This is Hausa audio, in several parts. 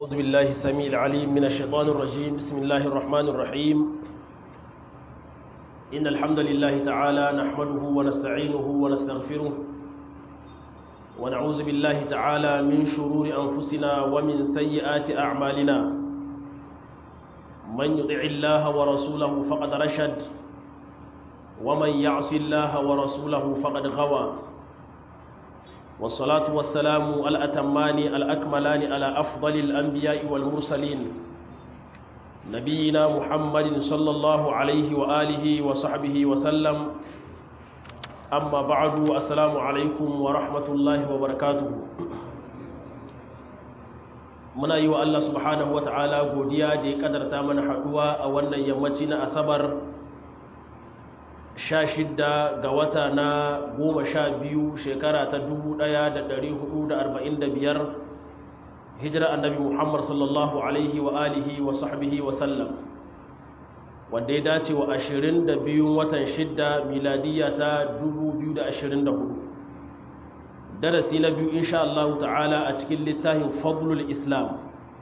أعوذ بالله السميع العليم من الشيطان الرجيم بسم الله الرحمن الرحيم إن الحمد لله تعالى نحمده ونستعينه ونستغفره ونعوذ بالله تعالى من شرور أنفسنا ومن سيئات أعمالنا من يطع الله ورسوله فقد رشد ومن يعص الله ورسوله فقد غوى والصلاة والسلام الأتمان الأكملان على أفضل الأنبياء والمرسلين نبينا محمد صلى الله عليه وآله وصحبه وسلم أما بعد السلام عليكم ورحمة الله وبركاته muna yi wa Allah subhanahu wata'ala godiya da ya kadarta mana haɗuwa a wannan yammaci na asabar sha shidda ga wata na goma sha biyu shekara ta dubu ɗaya da ɗari hudu da arba'in da biyar hijira annabi muhammad sallallahu alaihi wa alihi wa sahbihi wa sallam wanda ya dace wa ashirin da biyun watan shidda miladiyya ta dubu biyu da ashirin da hudu darasi na biyu insha Allah ta'ala a cikin littafin fadlul islam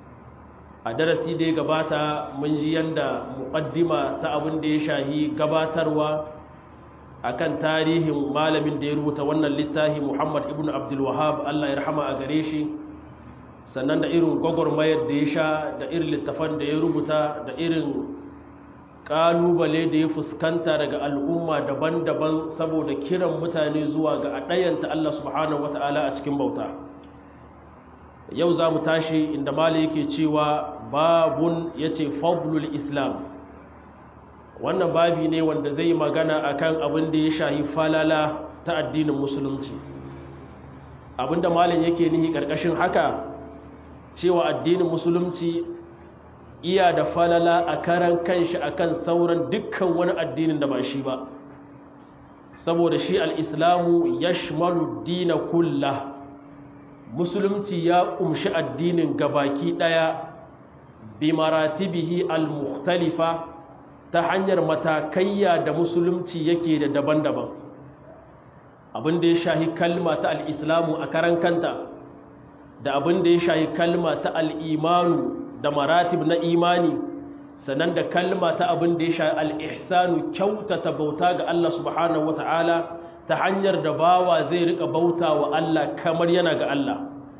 a darasi da ya gabata mun ji yanda muqaddima ta abin da ya shahi gabatarwa akan tarihin malamin da ya rubuta wannan littafi Muhammad ibn Abdul Wahhab Allah ya rahama a gare shi sannan da irin gwagwarmayar da ya sha da irin littafan da ya rubuta da irin kalubale da ya fuskanta daga al'umma daban-daban saboda kiran mutane zuwa ga ɗayanta Allah subhanahu wata'ala a cikin bauta yau za mu tashi inda mali yake cewa babun ya ce fadlul islam wannan babi ne wanda zai magana akan abin da ya shahi falala ta addinin musulunci abinda malin yake nihi ƙarƙashin haka cewa addinin musulunci iya da falala a karan kanshi akan sauran dukkan wani addinin da ba shi ba saboda shi al'islamu ya shimalu dina kulla musulunci ya ƙumshi addinin gabaki ɗaya bi maratibihi al-mukhtalifa ta hanyar matakayya da musulunci yake da daban-daban abin da ya shahi kalma ta al'islamu a karan kanta da abin da ya shahi kalma ta al'imanu da maratib na imani sannan da kalma ta abin da ya shahi al'ihsanu kyautata bauta ga Allah subhanahu wa ta'ala ta hanyar da bawa zai rika bauta wa Allah kamar yana ga Allah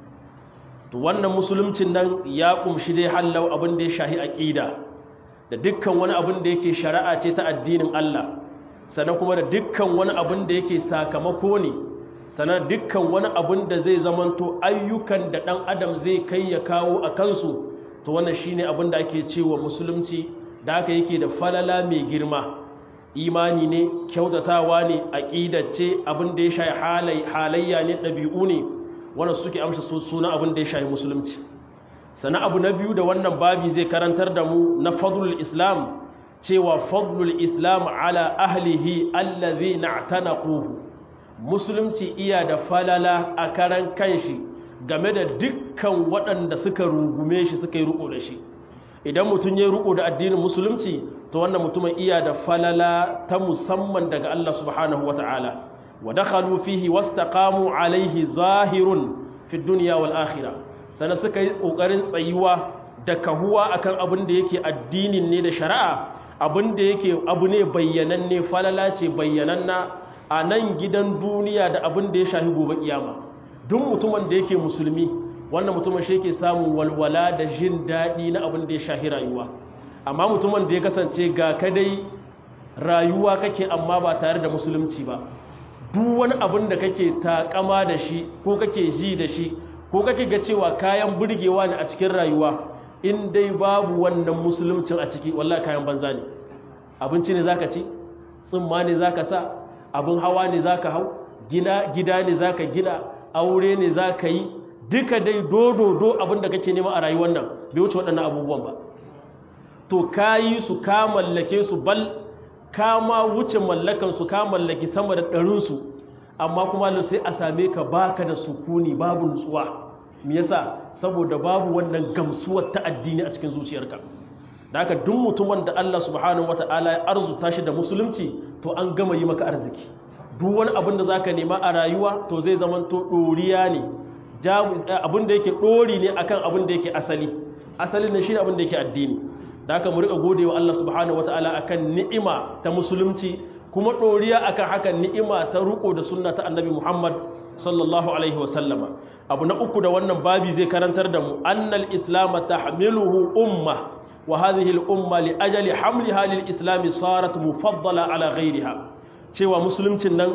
to wannan musuluncin nan ya kumshi dai hallau abin da ya shahi aƙida da dukkan wani abin da yake shari'a ce ta addinin Allah sannan kuma da dukkan wani abin da yake sakamako ne sannan dukkan wani abin da zai zamanto ayyukan da ɗan adam zai kai ya kawo a kansu to wannan shine abin da ake cewa musulunci da haka yake da falala mai girma imani ne kyautatawa ne aƙidace abin da ya shayi halayya ne ɗabi'u ne wannan suke amsa suna abin da ya shayi musulunci sana abu na biyu da wannan babi zai karantar da mu na fadlul islam cewa fadlul islam ala ahlihi allazi na'tanaquhu musulunci iya da falala a karan kanshi game da dukkan waɗanda suka rungume shi suka yi riko da shi idan mutum ya riko da addinin musulunci to wannan mutumin iya da falala ta musamman daga Allah subhanahu wata'ala wa dakhalu fihi wastaqamu alaihi zahirun fi dunya wal akhirah sannan suka yi ƙoƙarin tsayuwa da kahuwa akan abin da yake addinin ne da shari'a abin da yake abu ne bayyananne falala ce bayyananna a nan gidan duniya da abin da ya shahi gobe kiyama duk mutumin da yake musulmi wannan mutumin shi yake samun walwala da jin daɗi na abin da ya shahi rayuwa amma mutumin da ya kasance ga kadai rayuwa kake amma ba tare da musulunci ba duk wani abin da kake takama da shi ko kake ji da shi ko kake ga cewa kayan burgewa ne a cikin rayuwa in dai babu wannan musuluncin a ciki wallahi kayan banza ne abinci ne zaka ci tsumma ne zaka sa abin hawa ne zaka hau gina gida ne zaka gina aure ne zaka yi duka dai dododo abin da kake nema a rayuwar nan bai wuce waɗannan abubuwan ba to kayi su ka mallake su bal ka ma wuce mallakan su ka mallaki sama da ɗarin su amma kuma sai a same ka baka da sukuni babu nutsuwa me yasa saboda babu wannan gamsuwar ta addini a cikin zuciyarka da haka duk mutumin da Allah subhanahu wataala ya arzuta shi da musulunci to an gama yi maka arziki duk wani abin da zaka nema a rayuwa to zai zama to doriya ne abin da yake dori ne akan abin da yake asali asalin ne shi abin da yake addini da haka mu rika gode wa Allah subhanahu wataala akan ni'ima ta musulunci kuma doriya akan hakan ni'ima ta ruko da sunna ta annabi Muhammad sallallahu alaihi wasallama abu na uku da wannan babi zai karantar da mu annal islam tahmiluhu umma wa hadhihi al umma li ajali hamliha lil islam sarat mufaddala ala ghayriha cewa musuluncin nan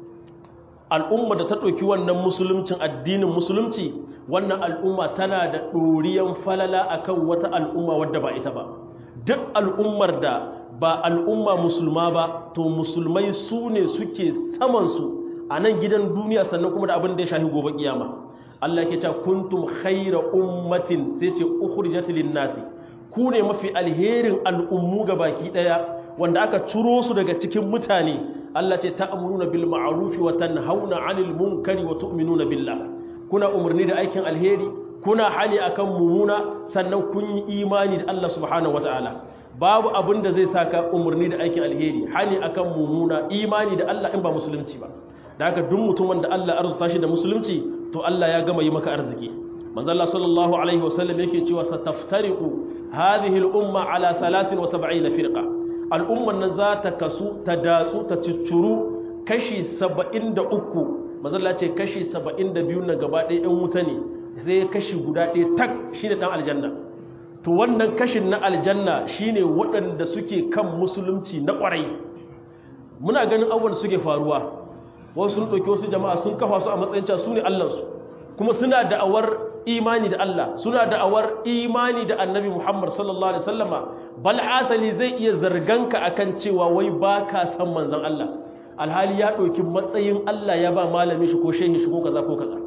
al'umma da ta ɗauki wannan musuluncin addinin musulunci wannan al'umma tana da ɗoriyan falala akan wata al'umma wadda ba ita ba duk al'ummar da ba al'umma musulma ba to musulmai su ne suke samansu a nan gidan duniya sannan kuma da abin da ya shahi gobe kiyama Allah ke cewa kuntum khayra ummatin sai ce ukhrijat lin nasi ku ne mafi alherin al'ummu ga baki daya wanda aka ciro su daga cikin mutane Allah ce ta'muruna bil ma'ruf wa tanhauna 'anil munkari wa tu'minuna billah kuna umarni da aikin alheri kuna hani akan mumuna sannan kun yi imani da Allah subhanahu wataala babu abin da zai saka umarni da aikin alheri hani akan mumuna imani da Allah in ba musulunci ba da haka duk mutumin da Allah arzuta shi da musulunci to Allah ya gama yi maka arziki manzo Allah sallallahu alaihi wasallam yake cewa sataftariqu hadhihi al-umma ala 73 firqa al'umman nan za ta kasu ta datsu ta ciccuru kashi 73 manzo Allah ce kashi 72 na gaba ɗaya ɗan wuta ne sai kashi guda ɗaya tak shine dan aljanna to wannan kashin na aljanna shine waɗanda suke kan musulunci na ƙwarai muna ganin abubuwan suke faruwa wasu sun ɗauki wasu jama'a sun kafa su a matsayin cewa su ne allansu kuma suna da'awar imani da Allah suna da'awar imani da annabi Muhammad sallallahu alaihi wasallama bal asali zai iya zarganka akan cewa wai ba ka san manzon Allah alhali ya ɗauki matsayin Allah ya ba malami shi ko shehi shi ko kaza ko kaza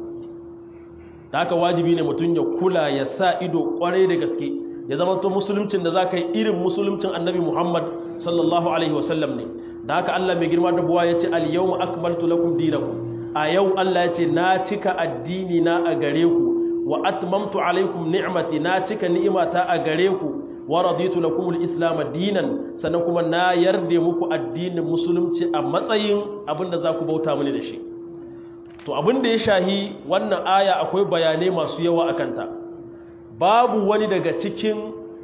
da haka wajibi ne mutum ya kula ya sa ido kwarai da gaske ya zama to musuluncin da za ka yi irin musuluncin annabi Muhammad sallallahu alaihi wasallam ne da haka Allah mai girma da buwa ya ce al-yawma akmaltu lakum dinakum a yau Allah ya ce na cika addini na a gare ku wa atmamtu alaikum ni'mati na cika ni'imata a gare ku wa raditu lakum al-islam dinan sannan kuma na yarde muku addinin musulunci a matsayin abinda za ku bauta mini da shi to abinda ya shahi wannan aya akwai bayanai masu yawa akan ta babu wani daga cikin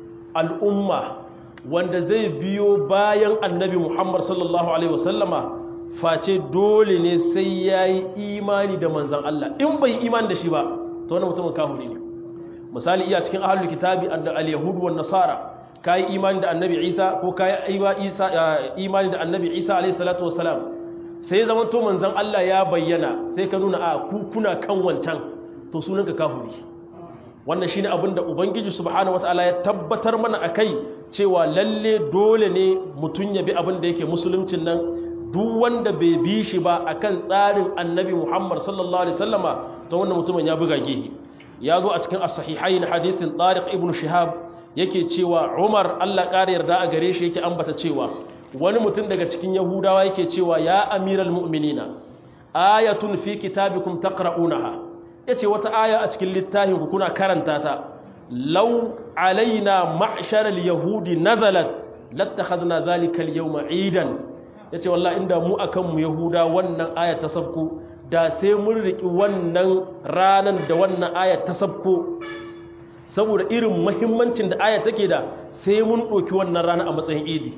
al'umma wanda zai biyo bayan annabi Muhammad sallallahu Alaihi wasallama face dole ne sai ya yi imani da manzan Allah in bai imani da shi ba ta wani mutumin kahuri ne misali iya cikin ahalul kitabi da al-yahudu wa nasara ka yi imani da annabi isa ko ka yi imani da annabi isa alaihi salatu wasalam sai zama to manzan Allah ya bayyana sai ka nuna a kuna kan wancan to sunanka kahuri wannan shine abin da ubangiji subhanahu wataala ya tabbatar mana akai cewa lalle dole ne mutun ya bi abin da yake musuluncin nan duk wanda bai bi shi ba akan tsarin annabi Muhammad sallallahu alaihi wasallama to wannan mutumin ya buga gehi ya zo a cikin as-sahihain hadisin Tariq ibn Shihab yake cewa Umar Allah ƙara yarda a gare shi yake ambata cewa wani mutum daga cikin Yahudawa yake cewa ya amiral mu'minina ayatun fi kitabikum taqra'unaha ya ce wata aya a cikin littafin ku kuna karanta ta lau alaina ma'sharal yahudi nazalat lattakhadna zalika al-yawma idan yace wallahi inda mu akan mu yahuda wannan aya ta sabko da sai mun riki wannan ranan da wannan aya ta sabko saboda irin muhimmancin da aya take da sai mun doki wannan rana a matsayin idi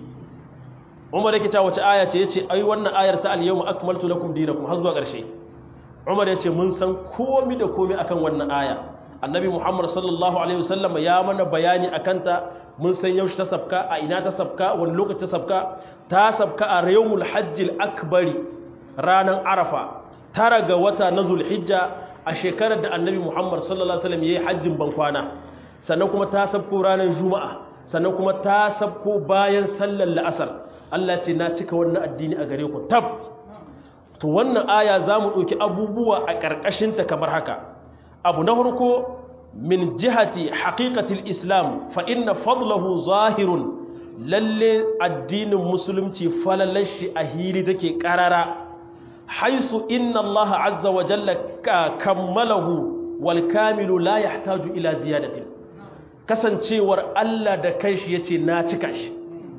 Umar yake cewa wace aya ce yace ai wannan ayar ta al-yawma akmaltu lakum dinakum har zuwa ƙarshe umar ya ce mun san komi da komi akan wannan aya annabi muhammad sallallahu alaihi wasallam ya mana bayani akan ta mun san yaushe ta sabka a ina ta sabka wani lokaci ta sabka ta sabka a yawmul hajjil akbari ranar arafa tara ga wata na zulhijja a shekarar da annabi muhammad sallallahu alaihi wasallam ya yi hajjin bankwana sannan kuma ta sabko ranar juma'a sannan kuma ta sabko bayan sallar la'asar allah ce na cika wannan addini a gare ku tab to wannan aya za mu ɗauki abubuwa a ƙarƙashinta kamar haka abu na harko min jihati haƙiƙatil islam fa inna fadlahu zahirun lalle addinin musulunci falalashi a hili take ƙarara haisu inna allaha azza wa jalla kammalahu wal kamilu la yahtaju ila ziyadatin kasancewar Allah da kanshi yace na cika shi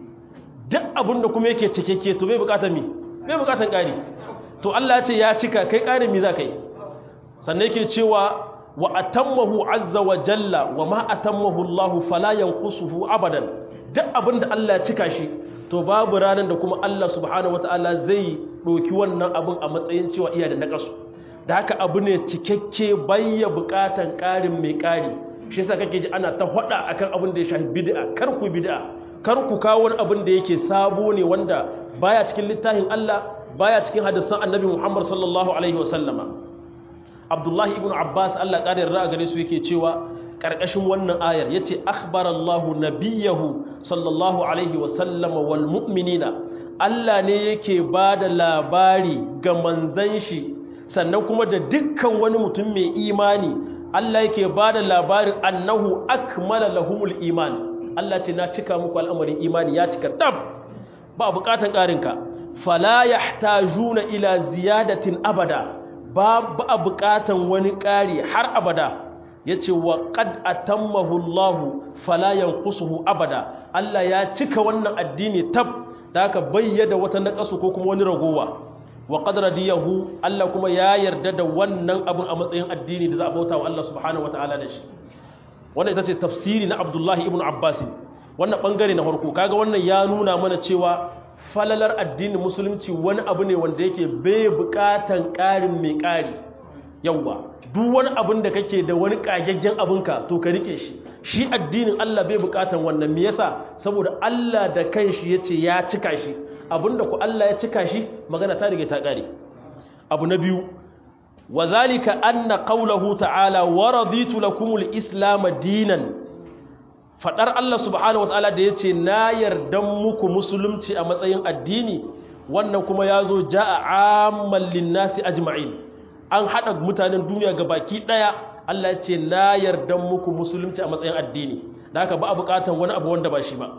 duk abinda kuma yake cike to bai bukatar mi bai bukatar ƙari to Allah ya ce ya cika kai ƙarin mi za ka yi sannan yake cewa wa atammahu azza wa jalla wa ma atammahu Allah fala yanqusuhu abadan duk abinda Allah ya cika shi to babu ranar da kuma Allah subhanahu wataala zai doki wannan abin a matsayin cewa iya da nakasu da haka abu ne cikakke bayya bukatan karin mai kari shi yasa kake ji ana ta hada akan abin da ya shafi bid'a kar ku bid'a kar ku kawo wani abin da yake sabo ne wanda baya cikin littafin Allah baya cikin hadisan Annabi Muhammad sallallahu alaihi wasallama Abdullahi ibn Abbas Allah ƙara yarda gare su yake cewa karkashin wannan ayar yace akhbarallahu nabiyahu sallallahu alaihi wasallama wal mu'minina Allah ne yake bada labari ga manzon shi sannan kuma da dukkan wani mutum mai imani Allah yake bada labarin annahu akmala lahumul iman Allah ce na cika muku al'amarin imani ya cika dab ba bukatan ƙarinka fala yahtajuna ila ziyadatin abada ba ba bukatan wani ƙari har abada yace wa qad atammahu Allah fala yanqusuhu abada Allah ya cika wannan addini tab da aka bayyana wata naqasu ko kuma wani ragowa wa qad radiyahu Allah kuma ya yarda da wannan abun a matsayin addini da za a bauta wa Allah subhanahu wataala da shi wannan ita ce tafsiri na abdullahi ibn abbas wannan bangare na farko kaga wannan ya nuna mana cewa falalar addinin musulunci wani abu ne wanda yake bai bukatan karin mai kari yawa duk wani abin da kake da wani kagaggen abinka to ka rike shi shi addinin Allah bai bukatan wannan me yasa saboda Allah da kanshi yace ya cika shi abinda ku Allah ya cika shi magana ta rige ta kare abu na biyu وذلك أن قوله تعالى ورضيت لكم الإسلام دينا فدر الله سبحانه وتعالى da yace na yardan muku musulunci a matsayin addini wannan kuma yazo jaa amman linnasi ajma'in an hada mutanen duniya gabaki daya Allah yace na yardan muku musulunci a matsayin addini da haka ba a bukatan wani abu wanda ba shi ba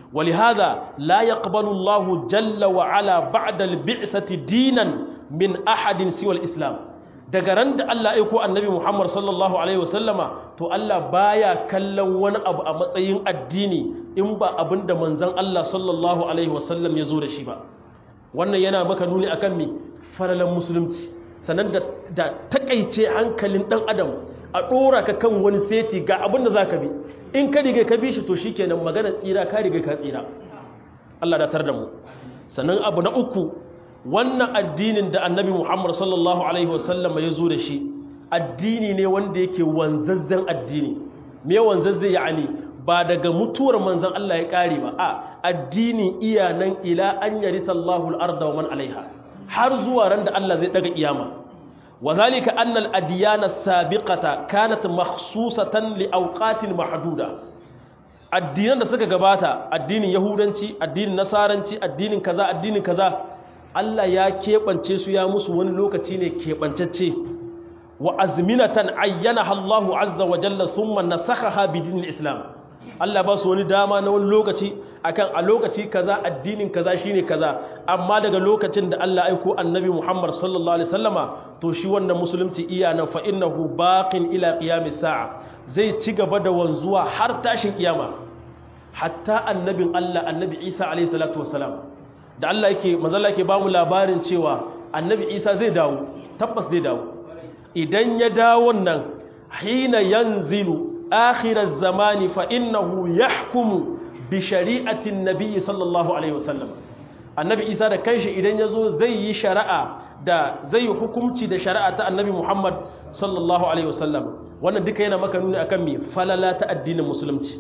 ولهذا لا يقبل الله جل وعلا بعد البعثة دينا من أحد سوى الإسلام daga ran da Allah aiko annabi Muhammad sallallahu alaihi wasallama to Allah baya kallon wani abu a matsayin addini in ba abinda manzon Allah sallallahu alaihi wasallam ya zo da shi ba wannan yana maka nuni akan me faralan musulunci sannan da, da takaice hankalin dan adam a dora ka kan wani seti ga abinda zaka bi in ka riga ka bi shi to shikenan magana tsira ka riga ka tsira Allah da tar da mu sannan abu na uku wannan addinin da annabi Muhammad sallallahu Alaihi wasallama ya zo da shi addini ne wanda yake wanzazzen addini me wanzazze ya ne ba daga mutuwar manzan Allah ya ƙare ba a addini iya nan ila an yari sallahu al'arda wa man alaiha har zuwa ran da Allah zai daga kiyama wa zalika annal adiyana sabiqata kanat makhsusatan li awqatin mahduda addinan da suka gabata addinin yahudanci addinin nasaranci addinin kaza addinin kaza Allah ya keɓance su ya musu wani lokaci ne keɓancacce wa azminatan ayyana Allahu azza wa jalla summa nasakhaha bi dinil islam Allah ba su wani dama na wani lokaci akan a lokaci kaza addinin kaza shine kaza amma daga lokacin da Allah aiko annabi Muhammad sallallahu alaihi wasallama to shi wannan musulunci iya nan fa innahu baqin ila qiyamis sa'a zai ci gaba da wanzuwa har tashin kiyama hatta annabin Allah annabi Isa alaihi salatu wasalam da Allah yake manzala yake bamu labarin cewa annabi Isa zai dawo tabbas zai dawo idan ya dawo nan hina yanzilu akhiraz zamani fa innahu yahkumu bi shari'atin nabiy sallallahu alaihi wasallam annabi Isa da kanshi idan yazo zai yi shari'a da zai yi hukunci da shari'a ta annabi Muhammad sallallahu alaihi wasallam wannan duka yana maka nuni akan me falala ta addinin musulunci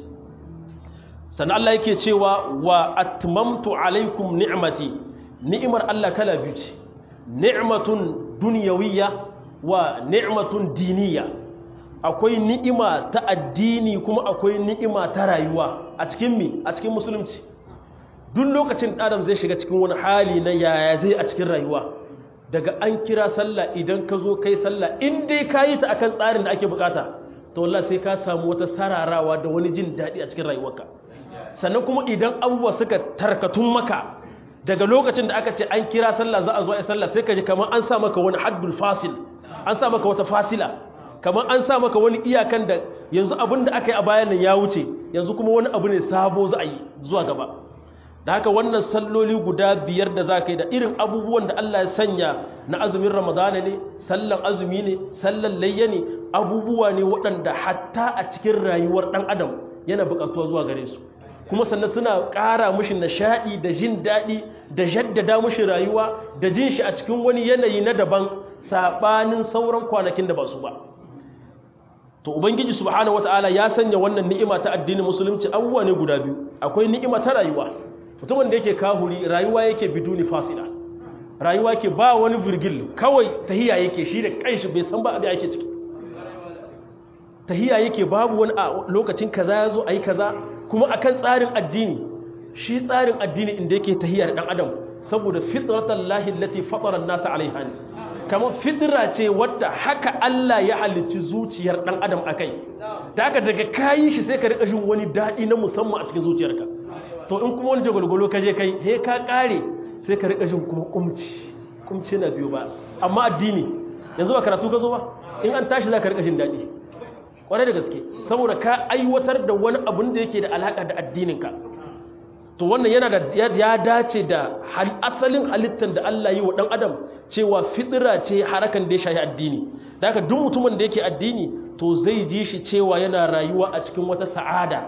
sannan Allah yake cewa wa atmamtu alaikum ni'mati ni'imar Allah kala biyu ce ni'matun dunyawiyya wa ni'matun diniya akwai ni'ima ta addini kuma akwai ni'ima ta rayuwa a cikin mi a cikin musulunci duk lokacin adam zai shiga cikin wani hali na yaya zai a cikin rayuwa daga an kira sallah idan ka zo kai sallah in dai ka yi ta akan tsarin da ake bukata to wallahi sai ka samu wata sararawa da wani jin daɗi a cikin rayuwarka sannan kuma idan abubuwa suka tarkatun maka daga lokacin da aka ce an kira sallah za a zo a sallah sai ka ji kamar an sa maka wani haddul fasil an sa maka wata fasila kamar an sa maka wani iyakan da yanzu abin da aka yi a bayan nan ya wuce yanzu kuma wani abu ne sabo za a yi zuwa gaba da haka wannan salloli guda biyar da za ka yi da irin abubuwan da Allah ya sanya na azumin ramadana ne sallan azumi ne sallan layya ne abubuwa ne waɗanda hatta a cikin rayuwar ɗan adam yana buƙatuwa zuwa gare su kuma sannan suna ƙara mushi nishaɗi da jin daɗi da jaddada mushi rayuwa da jin shi a cikin wani yanayi na daban saɓanin sauran kwanakin da ba su ba to ubangiji subhanahu wataala ya sanya wannan ni'ima ta addinin musulunci abubuwa ne guda biyu akwai ni'ima ta rayuwa mutumin da yake kahuri rayuwa yake biduni fasila rayuwa yake ba wani virgil kawai tahiya yake shi da kanshi bai san ba abin ake ciki tahiya yake babu wani a lokacin kaza ya zo a yi kaza kuma akan tsarin addini shi tsarin addini inda yake tahiya da dan adam saboda fitratan lahi allati fatara an-nasa alaiha ne kamar fitira ce wadda haka Allah ya halicci zuciyar dan adam akai da haka daga kayi shi sai ka rika jin wani dadi na musamman a cikin zuciyarka to in kuma wani jagwalgwalo ka je kai he ka kare sai ka rika jin kuma kumci kumci na biyo ba amma addini yanzu ba karatu ka zo ba in an tashi za ka rika jin dadi kwarai da gaske saboda ka aiwatar da wani abun da yake da alaka da addininka to wannan yana da ya dace da asalin halittar da Allah yi wa ɗan adam cewa fitira ce harakan da ya shahi addini da haka duk mutumin da yake addini to zai ji shi cewa yana rayuwa a cikin wata sa'ada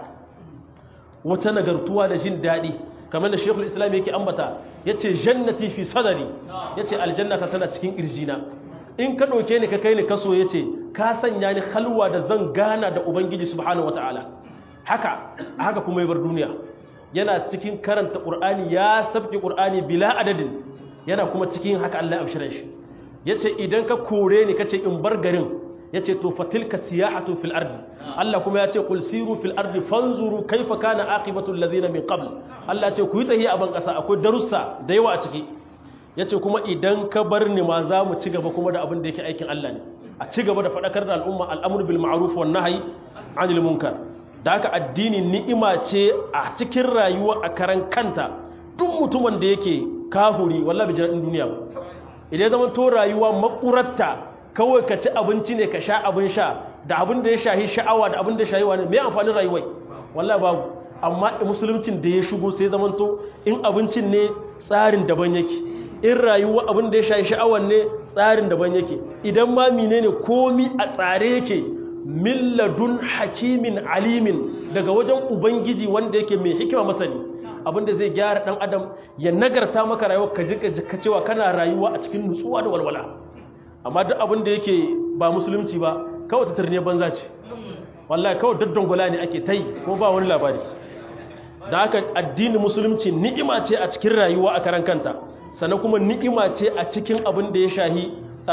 wata nagartuwa da jin daɗi kamar da shekul islam yake ambata ya ce jannati fi sadari ya ce aljannata tana cikin ƙirjina in ka ɗauke ni ka kai ni kaso ya ce ka sanya ni halwa da zan gana da ubangiji subhanahu wataala haka haka kuma ya bar duniya yana cikin karanta ƙur'ani ya sabki ƙur'ani bila adadin yana kuma cikin haka Allah ya abshirar shi ya ce idan ka kore ni ka ce in bar garin ya ce to fatilka siyahatun fil ardi Allah kuma ya ce kul siru fil ardi fanzuru kaifa kana aqibatul ladina min qabl Allah ce ku yi tahiya a ban ƙasa akwai darussa da yawa a ciki ya ce kuma idan ka bar ni ma za mu ci gaba kuma da abin da yake aikin Allah ne a ci gaba da faɗakar da al'umma al'amur bil ma'ruf wan nahyi anil munkar da haka addini ni'ima ce a cikin rayuwa a karan kanta duk mutumin da yake kahuri wallahi bai jin duniya ba idan zaman to rayuwa makuratta kawai ka ci abinci ne ka sha abin sha da abin da ya shahi sha'awa da abin da ya shahi wani me amfanin rayuwai wallahi babu amma musuluncin da ya shigo sai zaman to in abincin ne tsarin daban yake in rayuwa abin da ya shahi sha'awan ne tsarin daban yake idan ma menene komi a tsare yake milladun hakimin alimin daga wajen ubangiji wanda yake mai hikima masani abinda zai gyara dan adam ya nagarta maka rayuwa ka ji ka cewa kana rayuwa a cikin nutsuwa da walwala amma duk abinda yake ba musulunci ba kawai tatarne banza ce wallahi kawai daddangula ne ake tai ko ba wani labari da haka addinin musulunci ni'ima ce a cikin rayuwa a karan kanta sannan kuma ni'ima ce a cikin abin da ya shahi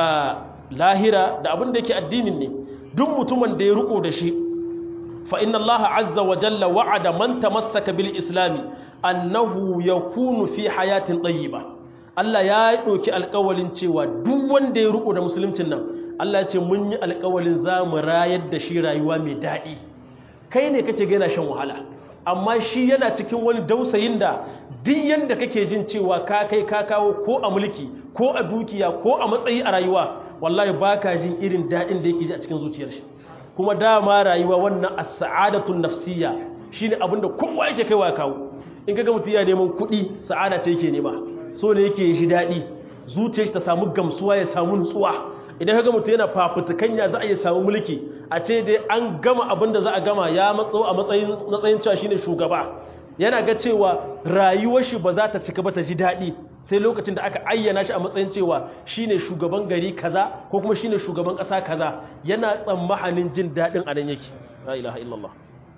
lahira da abin da yake addinin ne duk mutumin da ya riko da shi fa inna allaha azza wa jalla wa'ada man tamassaka bil islami annahu yakunu fi hayatin tayyiba Allah ya ɗauki alƙawalin cewa duk wanda ya riko da musuluncin nan Allah ya ce mun yi alƙawalin za mu rayar da shi rayuwa mai daɗi kai ne kake ga yana shan wahala amma shi yana cikin wani dausayin da duk yanda kake jin cewa ka kai ka kawo ko a mulki ko a dukiya ko a matsayi a rayuwa wallahi baka jin irin daɗin da yake ji a cikin zuciyar shi kuma dama rayuwa wannan as-sa'adatun nafsiyya shine abinda kowa yake kaiwa ya kawo in kaga mutum ya neman kuɗi sa'ada ce yake nema so ne yake shi daɗi zuciyar shi ta samu gamsuwa ya samu nutsuwa idan kaga mutum yana fafutukan ya za a yi samu mulki a ce dai an gama abin da za a gama ya matso a matsayin matsayin cewa shine shugaba yana ga cewa rayuwar shi ba za ta cika ba ta ji daɗi sai lokacin da aka ayyana shi a matsayin cewa shine shugaban gari kaza ko kuma shine shugaban ƙasa kaza yana tsammanin jin daɗin a nan yake la ilaha illallah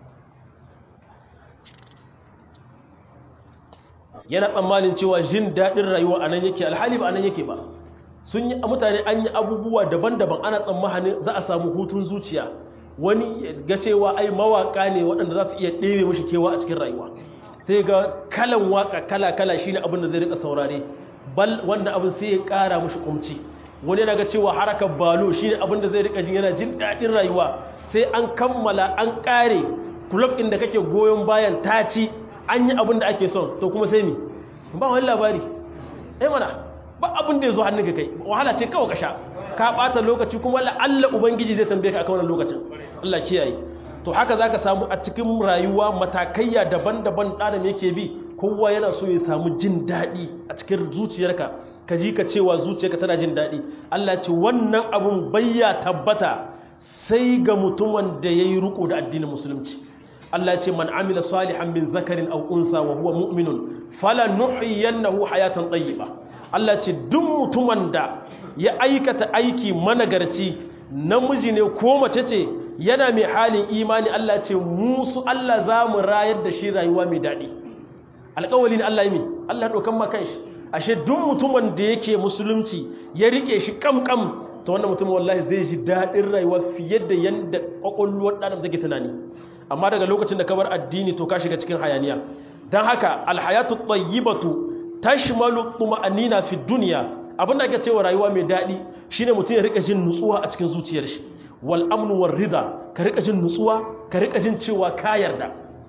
yana tsammanin cewa jin daɗin rayuwa a nan yake alhali ba a nan yake ba sun yi mutane an yi abubuwa daban-daban ana tsammanin za a samu hutun zuciya wani ga cewa ai mawaka ne waɗanda za su iya ɗebe mashi kewa a cikin rayuwa sai ga kalan waka kala-kala shine abin da zai rika saurare bal wanda abin sai ya ƙara mashi kumci wani yana ga cewa harakar balo shine abin da zai rika jin yana jin daɗin rayuwa sai an kammala an ƙare kulab ɗin da kake goyon bayan taci an yi abin da ake son to kuma sai ni ba wani labari eh mana ba abin da ya zo hannun ka kai wahala ce kawai ka sha ka ɓata lokaci kuma la'alla ubangiji zai tambaye ka akan wannan lokacin Allah kiyaye to haka zaka samu a cikin rayuwa matakaiya daban-daban ɗanan yake bi kowa yana so ya samu jin daɗi a cikin zuciyarka ka ji ka cewa zuciyarka tana jin daɗi Allah ce wannan abun bayya tabbata sai ga mutumin da yayi riko da addinin musulunci Allah ce man amila salihan min zakarin aw unsa wa huwa mu'minun falanuhyiyannahu hayatan tayyiba Allah ce duk mutumin da ya aikata aiki managarci namiji ne ko mace ce yana mai halin imani Allah ce musu Allah za mu rayar da shi rayuwa mai daɗi alƙawali ne Allah yi mi Allah ɗaukan ma kanshi ashe duk mutumin da yake musulunci ya rike shi kam-kam ta wannan mutumin wallahi zai ji daɗin rayuwa fiye da yadda ƙwaƙwalwar ɗanar take tunani amma daga lokacin da ka bar addini to ka shiga cikin hayaniya don haka alhayatu tayyibatu tashmalu tuma'anina fi dunya abin da ake cewa rayuwa mai daɗi shine mutum ya rika jin nutsuwa a cikin zuciyar shi wal amnu war rida ka rika jin nutsuwa ka rika jin cewa ka yarda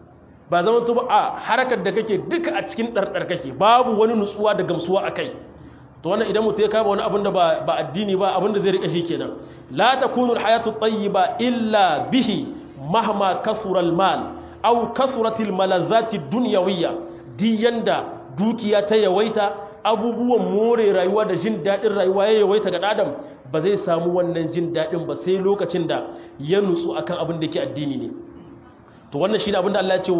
ba zama to ba a harakar da kake duka a cikin ɗarɗar kake babu wani nutsuwa da gamsuwa a kai to wannan idan mutum ya kama wani abin da ba addini ba abin da zai rika shi kenan la takunu alhayatu tayyiba illa bihi mahma kasura almal aw kasuratil malazzati dunyawiyya di yanda dukiya ta yawaita abubuwan more rayuwa da jin daɗin rayuwa ya yawaita ga adam ba zai samu wannan jin daɗin ba sai lokacin da ya nutsu akan abin da ke addini ne to wannan shine abin da Allah ya ce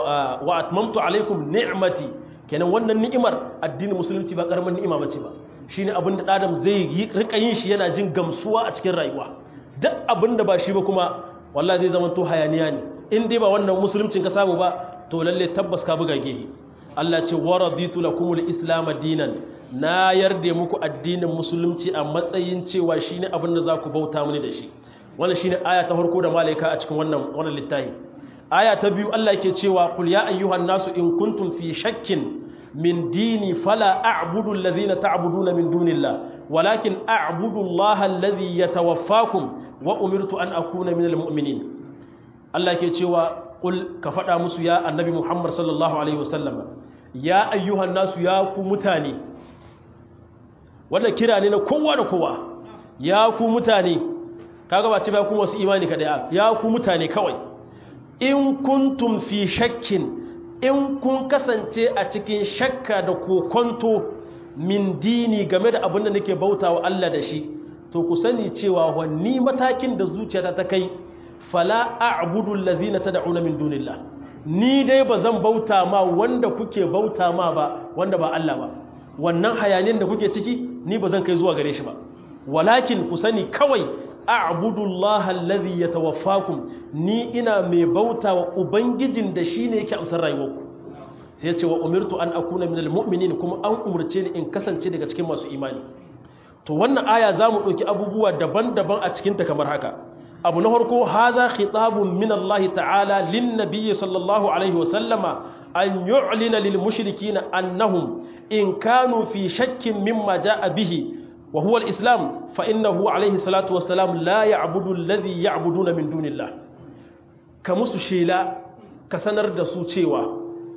wa atmamtu alaikum ni'mati kenan wannan ni'imar addinin musulunci ba karamin ni'ima bace ba shine abin da adam zai yi rika yin shi yana jin gamsuwa a cikin rayuwa duk abin da ba shi ba kuma wallahi zai zama to hayaniya ne in dai ba wannan musuluncin ka samu ba to lalle tabbas ka buga gehe Allah ce wa raditu lakumul islam dinan na yarda muku addinin musulunci a matsayin cewa shine abin da za ku bauta mini da shi wannan shine aya ta farko da malaika a cikin wannan wannan littafi aya ta biyu Allah yake cewa qul ya ayyuhan nasu in kuntum fi shakkin min dini fala a'budu alladhina ta'buduna min dunillah walakin a'budu Allah alladhi yatawaffakum wa umirtu an akuna minal mu'minin Allah yake cewa qul ka faɗa musu ya annabi Muhammad sallallahu alaihi wasallam ya ayyuhan nasu ya ku mutane wannan kira ne na kowa da kowa ya ku mutane kaga ba ce ba ku wasu imani kadai ya ku mutane kawai in kuntum fi shakkin in kun kasance a cikin shakka da kokonto min dini game da abin da nake bautawa Allah da shi to ku sani cewa wani matakin da zuciyata ta kai fala a'budu allazina tad'una min dunillah ni dai bazan bauta ma wanda kuke bauta ma ba wanda ba Allah ba wannan hayanin da kuke ciki ni bazan kai zuwa gare shi ba walakin ku sani kawai a'budullaha allazi yatawaffakum ni ina mai bauta wa ubangijin da shine yake amsar rayuwarku sai ce wa umirtu an akuna minal mu'minin kuma an umurce ni in kasance daga cikin masu imani to wannan aya zamu dauki abubuwa daban-daban a cikin ta kamar haka abu na farko hadha khitabun min Allah ta'ala lin nabiy sallallahu alaihi wa sallama an yu'lina lil mushrikeen annahum in kanu fi shakkin mimma ja'a bihi وهو الإسلام فإنه عليه الصلاة والسلام لا يعبد الذي يعبدون من دون الله كمس شيلا كسنر دسو cewa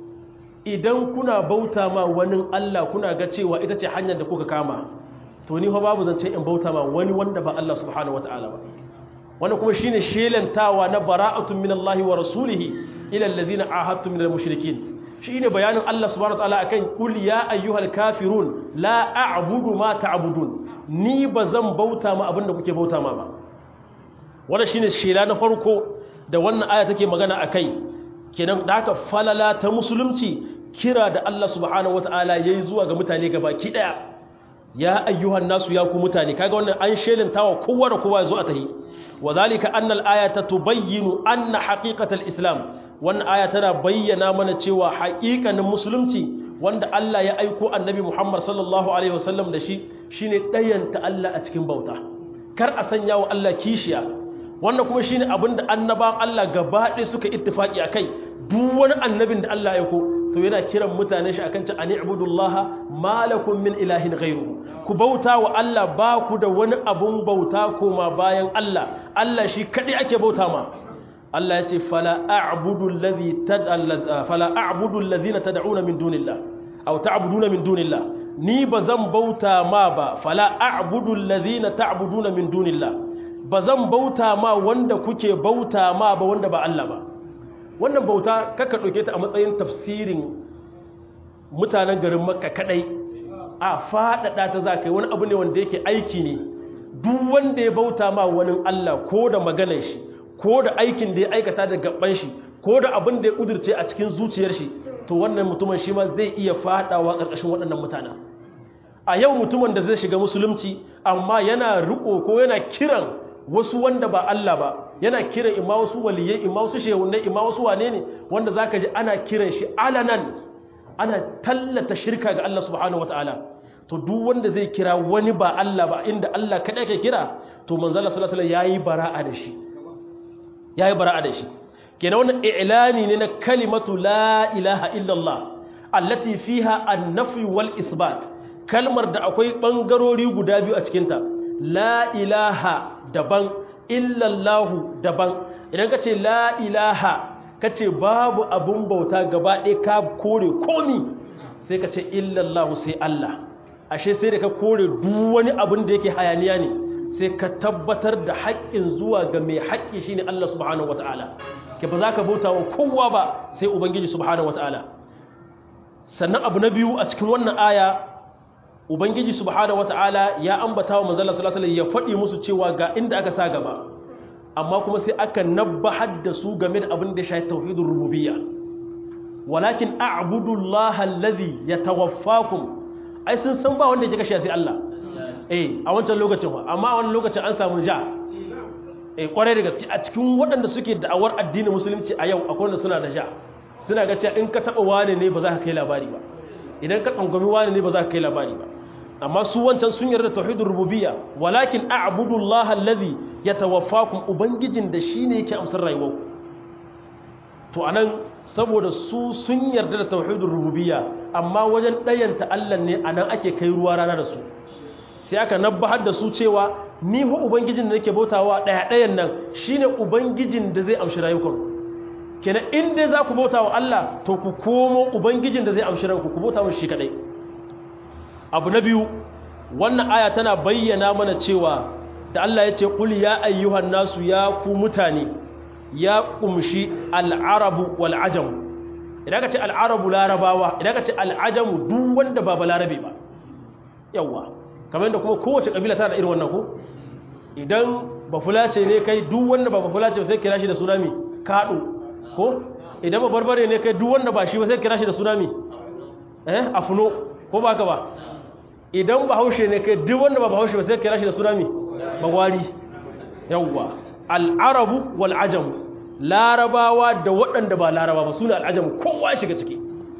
idan kuna bauta ma wani Allah kuna ga cewa ita ce hanyar da kuka kama to ni fa babu zance in bauta ma wani wanda ba Allah subhanahu wataala ba wannan kuma shine shelantawa na bara'atun min Allah wa rasulihi ila alladhina ahadtum min al-mushrikeen shine bayanin Allah subhanahu wataala akan kul ya ayyuhal kafirun la a'budu ma ta'budun ni bazan bauta ma abinda kuke bauta ma ba wannan shine shela na farko da wannan aya take magana akai kenan da haka falala ta musulunci kira da Allah subhanahu wataala yayi zuwa ga mutane gabaki daya ya ayyuhan nasu ya ku mutane kaga wannan an shelintawa kowa da kowa zo a tahi wadhalika anna al-ayata tubayyinu anna haqiqatal islam wannan aya tana bayyana mana cewa haƙiƙanin musulunci wanda Allah ya aiko annabi Muhammad sallallahu alaihi wasallam da shi shine ɗayanta Allah a cikin bauta kar a sanya wa Allah kishiya wannan kuma shine abin da annabawan Allah gaba ɗaya suka ittifaki akai duk wani annabin da Allah ya aiko to yana kiran mutane shi akan ci ani ibudullaha malakum min ilahin ghairu ku bauta wa Allah ba ku da wani abun bauta koma bayan Allah Allah shi kadai ake bauta ma Allah ya ce fala a'budu allazi fala a'budu allazina tad'una min dunillah aw ta'buduna min dunillah ni bazan bauta ma ba fala a'budu allazina ta'buduna min dunillah bazan bauta ma wanda kuke bauta ma ba wanda ba Allah ba wannan bauta kaka dauke ta a matsayin tafsirin mutanen garin Makka kadai a fadada ta zakai wani abu ne wanda yake aiki ne duk wanda ya bauta ma wani Allah ko da maganar shi ko da aikin da ya aikata da gaban shi ko da abin da ya kudurce a cikin zuciyar shi to wannan mutumin shi ma zai iya fadawa ƙarƙashin waɗannan mutanen a yau mutumin da zai shiga musulunci amma yana riko ko yana kiran wasu wanda ba Allah ba yana kiran imma wasu waliyai imma wasu shehunai imma wasu wane ne wanda zaka ji ana kiran shi alanan ana tallata shirka ga Allah subhanahu wataala to duk wanda zai kira wani ba Allah ba inda Allah kadai ke kira to manzo Allah sallallahu alaihi wasallam yayi bara'a da shi yayi bara'a da shi kenan wannan i'lani ne na kalimatu la ilaha illallah allati fiha an-nafy wal isbat kalmar da akwai bangarori guda biyu a cikin ta la ilaha daban illallahu daban idan ka ce la ilaha ka ce babu abun bauta gaba ɗaya ka kore komi sai ka ce illallahu sai Allah ashe sai da ka kore duk wani abin da yake hayaniya ne sai ka tabbatar da haƙƙin zuwa ga mai haƙƙi shine Allah subhanahu wataala ke ba za ka bauta wa kowa ba sai ubangiji subhanahu wataala sannan abu na biyu a cikin wannan aya ubangiji subhanahu wataala ya ambata wa manzon sallallahu alaihi ya faɗi musu cewa ga inda aka sa gaba amma kuma sai aka nabbahar da su game da abin da ya shafi tauhidur rububiyya walakin a'budu Allah alladhi yatawaffakum ai sun san ba wanda yake kashe sai Allah eh a wancan lokacin ba amma a wannan lokacin an samu ja eh kwarai da gaske a cikin waɗanda suke da'awar addinin musulunci a yau akwai wanda suna da ja suna ga cewa in ka taba wani ne ba za ka kai labari ba idan ka tsangwami wani ne ba za ka kai labari ba amma su wancan sun yarda tauhidur rububiyya walakin a'budu Allah alladhi yatawaffakum ubangijin da shine yake amsar rayuwarku to anan saboda su sun yarda da tauhidur rububiyya amma wajen ɗayanta Allah ne anan ake kai ruwa rana da su sai aka nabbahar da su cewa ni fa ubangijin da nake bautawa ɗaya ɗayan nan shine ubangijin da zai amshi rayukanku kenan in dai za ku bauta wa Allah to ku komo ubangijin da zai amshi ranku ku bauta mashi shi kadai abu na biyu wannan aya tana bayyana mana cewa da Allah ya ce qul ya ayyuhan nasu ya ku mutane ya kumshi al'arabu wal ajam idan ka ce al'arabu larabawa idan ka ce al'ajamu duk wanda ba balarabe ba yawa kamar yadda kuma kowace kabila tana da irin wannan ko idan ba fulace ne kai duk wanda ba fulace sai kira shi da sunami kaɗo ko idan ba barbare ne kai duk wanda ba shi ba sai kira shi da tsunami eh afuno ko ba ka ba idan ba haushe ne kai duk wanda ba ba haushe ba sai kira shi da tsunami bagwari yawwa al'arabu wal ajam larabawa da waɗanda ba laraba ba suna al'ajam kowa shiga ciki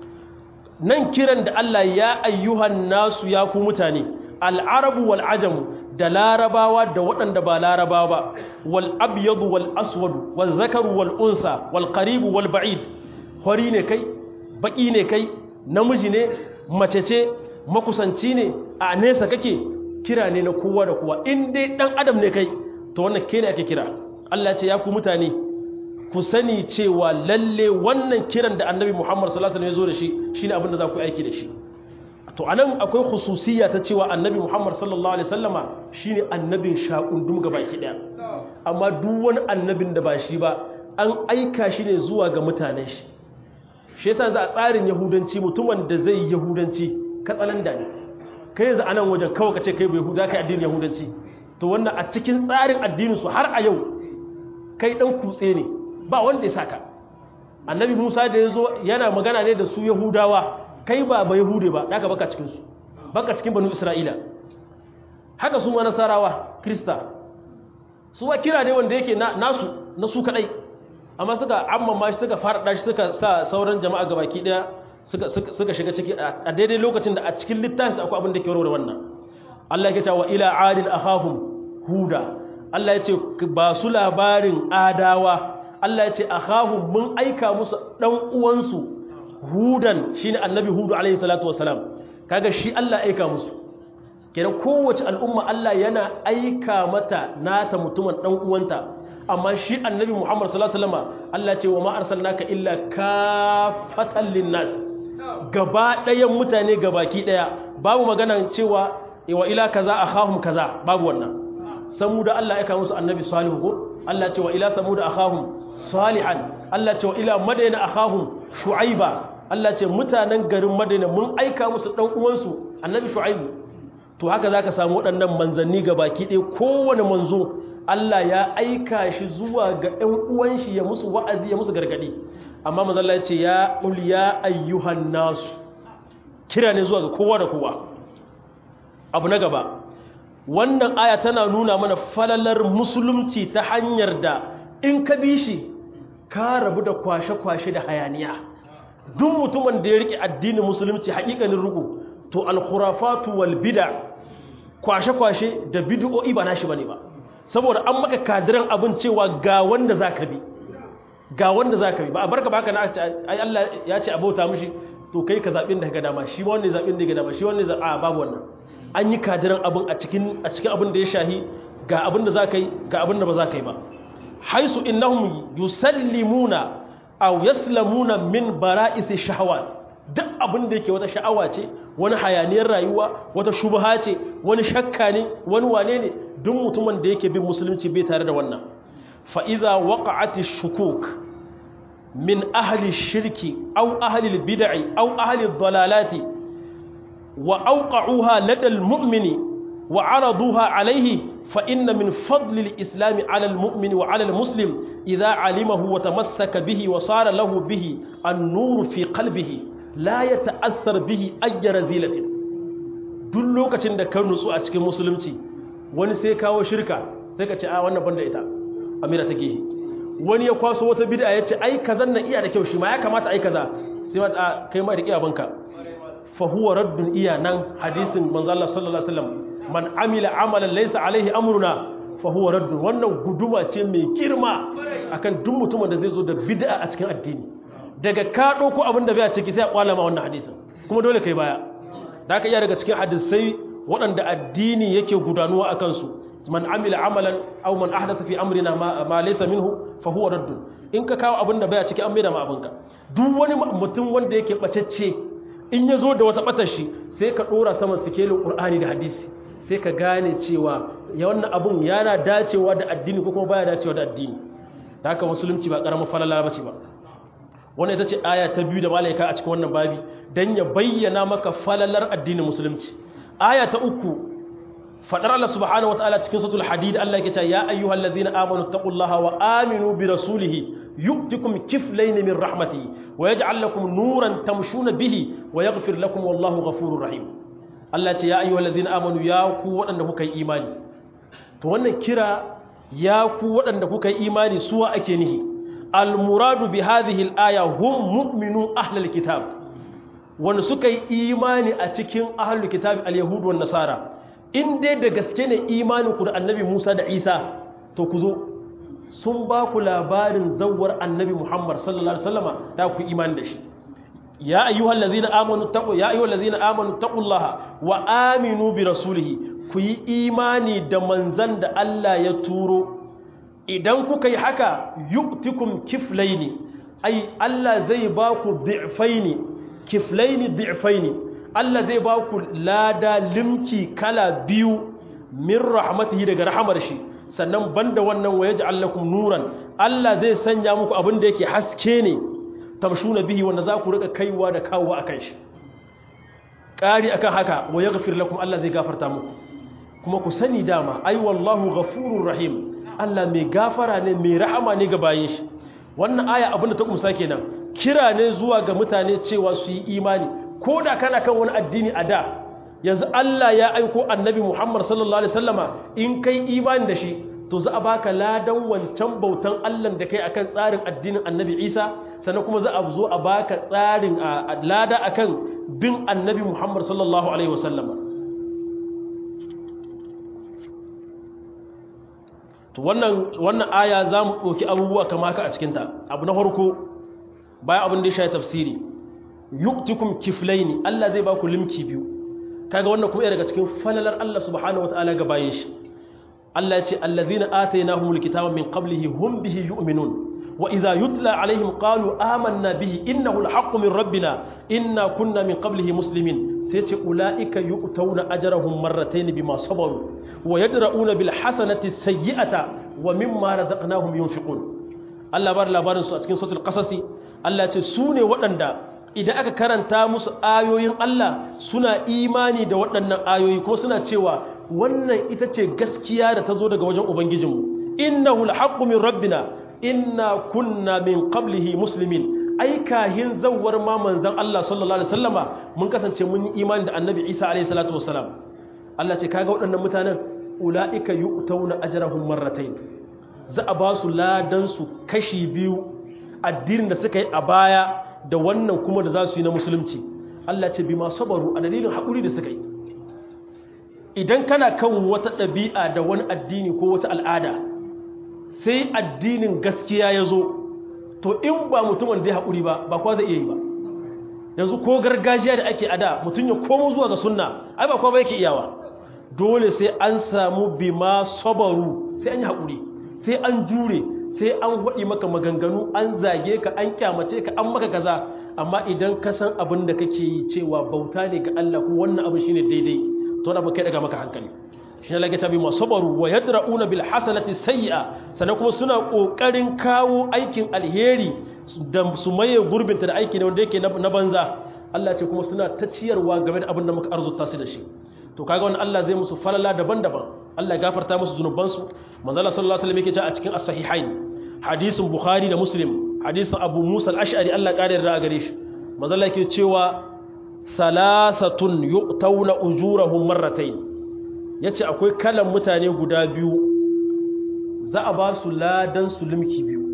nan kiran da Allah ya ayyuhan nasu ya ku mutane al'arabu wal ajam da larabawa da waɗanda ba larabawa ba wal abyadu wal aswadu wal zakaru wal unsa wal qaribu wal ba'id hori ne kai baki ne kai namiji ne mace ce makusanci ne a nesa kake kira ne na kowa da kowa in dai dan adam ne kai to wannan ke ne ake kira Allah ce ya ku mutane ku sani cewa lalle wannan kiran da annabi Muhammad sallallahu alaihi wasallam ya zo da shi shine abin da za ku aiki da shi to anan akwai khususiyya ta cewa annabi Muhammad sallallahu alaihi wasallama shine annabin shakundum gabaki daya amma duk wani annabin da ba shi ba an aika shi ne zuwa ga mutanen shi shi yasa za a tsarin yahudanci mutumin da zai yahudanci katsalanda ne kai yanzu anan wajen kawai kace kai bai yahuda kai addinin yahudanci to wannan a cikin tsarin addinin su har a yau kai dan kutse ne ba wanda ya saka annabi Musa da yazo yana magana ne da su yahudawa kai ba ba yahude ba daga baka cikin su baka cikin banu isra'ila haka su ma nasarawa krista su wa kira ne wanda yake nasu na su kadai amma suka amma ma suka fara shi suka sa sauran jama'a gabaki daya suka suka shiga ciki a daidai lokacin da a cikin littafin akwai abin da ke warware wannan Allah yake cewa ila adil akhahum huda Allah yace ba su labarin adawa Allah yace akhahum mun aika musu dan uwansu hudan shine annabi hudu alaihi salatu wasalam kaga shi Allah aika musu kenan kowace al'umma Allah yana aika mata nata mutumin dan uwanta amma shi annabi Muhammad sallallahu alaihi wasallam Allah ce wa ma arsalnaka illa kafatan linnas gaba ɗayan mutane gabaki ɗaya babu magana cewa wa ila kaza akhahum kaza babu wannan samuda Allah ya kawo musu annabi salihu ko Allah ce wa ila samuda akhahum salihan Allah ce wa ila madayna akhahum shu'aiba Allah ce mutanen garin madayna mun aika musu dan uwansu annabi shu'aibu to haka za ka samu waɗannan manzanni ga baki ɗaya kowane manzo Allah ya aika shi zuwa ga ‘yan uwan shi ya musu wa'azi ya musu gargaɗi amma mazalla ce ya ya ayyuhan nasu kira ne zuwa ga kowa da kowa abu na gaba wannan aya tana nuna mana falalar musulunci ta hanyar da in ka bi shi ka rabu da kwashe-kwashe da hayaniya duk mutumin da ya riƙe addinin musulunci haƙiƙanin ruku to alkhurafatu wal bid'a kwashe-kwashe da bid'o'i ba nashi bane ba saboda an maka kadiran abin cewa ga wanda zaka bi ga wanda zaka bi ba a barka baka na ai Allah ya ce abauta mishi to kai ka zabin da ka dama shi wanda zabin da ka dama shi wanda a babu wannan an yi kadiran abin a cikin a cikin abin da ya shahi ga abin da zaka yi ga abin da ba zaka yi ba haisu innahum yusallimuna aw yaslamuna min bara'isi shahawat duk abin da yake wata sha'awa ce wani hayaniyar rayuwa wata shubha ce wani shakka ne wani wane ne duk mutumin da yake bin musulunci bai tare da wannan fa idza waqa'ati shukuk min ahli shirki aw ahli bid'i aw ahli dhalalati wa awqa'uha lada almu'mini wa 'araduha alayhi fa inna min fadli al-islam 'ala al-mu'min wa 'ala al-muslim idza 'alimahu wa tamassaka bihi wa sara lahu bihi an-nur fi qalbihi la ya ta'assar bihi ayyara zilatin duk lokacin da ka nutsu a cikin musulunci wani sai kawo shirka sai ka ce a wannan banda ita amira take yi wani ya kwaso wata bid'a ya ce ai kazan nan iya da kyau shi ma ya kamata ai kaza sai ma a kai ma da kiyabanka fa huwa raddun iya nan hadisin manzo Allah sallallahu alaihi wasallam man amila amalan laysa alaihi amruna fa huwa raddun wannan guduma ce mai girma akan duk mutumin da zai zo da bid'a a cikin addini daga ka ɗauko abin da bai a ciki sai a ƙwala ma wannan hadisin kuma dole kai baya da aka iya daga cikin hadisai waɗanda addini yake gudanuwa a kansu man amila amalan aw man ahdasa fi amrina ma, ma laysa minhu fa huwa raddun in ka kawo abin da bai a ciki an maida ma abinka duk wani mutum wanda yake bacecce in ya zo da wata batar shi sai ka ɗora saman sikelin qur'ani da hadisi sai ka gane cewa ya wannan abun yana dacewa da addini ko kuma baya dacewa da addini da haka musulunci ba ƙaramin falala bace ba wannan ita ce aya ta biyu da malaika a cikin wannan babi don ya bayyana maka falalar addinin musulunci aya ta uku fadar Allah subhanahu wataala cikin suratul hadid Allah yake cewa ya ayyuhal ladzina amanu taqullaha wa aminu bi rasulihi yu'tikum kiflayn min rahmatihi wa yaj'al lakum nuran tamshuna bihi wa yaghfir lakum wallahu ghafurur rahim Allah ce ya ayyuhal ladzina amanu ya ku waɗanda kuka yi imani to wannan kira ya ku waɗanda kuka yi imani suwa ake nihi المراد بهذه الآية هم مؤمنون أهل الكتاب wanda suka yi imani a cikin ahlul kitab al-yahud wan nasara in dai da gaske ne imanin ku da annabi Musa da Isa to ku zo sun ba ku labarin zawwar annabi Muhammad sallallahu alaihi wasallama da ku imani da shi ya ayyuhal ladzina amanu taqu ya ayyuhal ladzina amanu taqullaha wa aminu bi rasulihi ku yi imani da manzan da Allah ya turo idan kuka yi haka yu'tikum kiflaini ai Allah zai ba ku dhi'faini kiflaini dhi'faini Allah zai ba ku lada limki kala biyu min rahmatihi daga rahamar shi sannan banda wannan wa yaj'al lakum nuran Allah zai sanya muku abin da yake haske ne tamshuna bihi wanda za ku rika kaiwa da kawowa akan shi ƙari akan haka wa yaghfir lakum Allah zai gafarta muku kuma ku sani dama ai wallahu ghafurur rahim Allah mai gafara ne mai rahama ne ga bayin shi wannan aya abin da ta kumsa kenan kira ne zuwa ga mutane cewa su yi imani ko da kana kan wani addini a da yanzu Allah ya aiko annabi Muhammad sallallahu alaihi wasallama in kai imani da shi to za a baka ladan wancan bautan Allah da kai akan tsarin addinin annabi Isa sannan kuma za a zo a baka tsarin lada akan bin annabi Muhammad sallallahu alaihi wasallama to wannan wannan aya za mu ɗauki abubuwa kama haka a cikinta abu na farko bayan abin da ya shayi tafsiri yuktikum kiflaini Allah zai ba ku limki biyu kaga wannan kuma daga cikin falalar Allah subhanahu wataala ga bayin shi Allah ya ce allazina atainahumul kitaba min qablihi hum bihi yu'minun wa idha yutla alaihim qalu amanna bihi innahu alhaqqu min rabbina inna kunna min qablihi muslimin sai ce ulaika yu'tawna ajrahum marratayn bima sabaru wa yadra'una bil hasanati sayyi'ata wa mimma razaqnahum yunfiqun Allah bar labarin su a cikin suratul qasasi Allah ce su ne waɗanda idan aka karanta musu ayoyin Allah suna imani da waɗannan ayoyi kuma suna cewa wannan ita ce gaskiya da ta zo daga wajen ubangijinmu innahu alhaqqu min rabbina inna kunna min qablihi muslimin ai kahin zawwar ma manzon Allah sallallahu alaihi wasallama mun kasance mun yi imani da annabi Isa alaihi salatu wasalam Allah ce kaga waɗannan mutanen ulaika yu'tawna ajrahum marratayn za a ba su ladan su kashi biyu addinin da suka yi a baya da wannan kuma da za su yi na musulunci Allah ce bi ma sabaru a dalilin haƙuri da suka yi idan kana kan wata ɗabi'a da wani addini ko wata al'ada sai addinin gaskiya ya zo to in ba mutumin da ya haƙuri ba ba kwa zai iya yi ba yanzu ko gargajiya da ake ada mutum ya komo zuwa ga sunna ai ba kwa ba yake iyawa dole sai an samu bima sabaru sai an yi haƙuri sai an jure sai an waɗi maka maganganu an zage ka an kyamace ka an maka kaza amma idan ka san abin da kake yi cewa bauta ne ga Allah ko wannan abin shine daidai to da ba kai daga maka hankali shi ne lage tabi masabaru wa yadra'una bil hasanati sayyi'a sannan kuma suna kokarin kawo aikin alheri da su maye gurbinta da aiki ne wanda yake na banza Allah ce kuma suna ta ciyarwa game da abin da muka arzuta su da shi to kaga wannan Allah zai musu falala daban-daban Allah ya gafarta musu zunubansu manzo Allah sallallahu alaihi wasallam yake cewa a cikin as-sahihain hadisin Bukhari da Muslim hadisin Abu Musa al-Ash'ari Allah kare da gare shi manzo Allah yake cewa salasatun yu'tawna ujurahum marratayn yace akwai kalan mutane guda biyu za a ba su ladan su limki biyu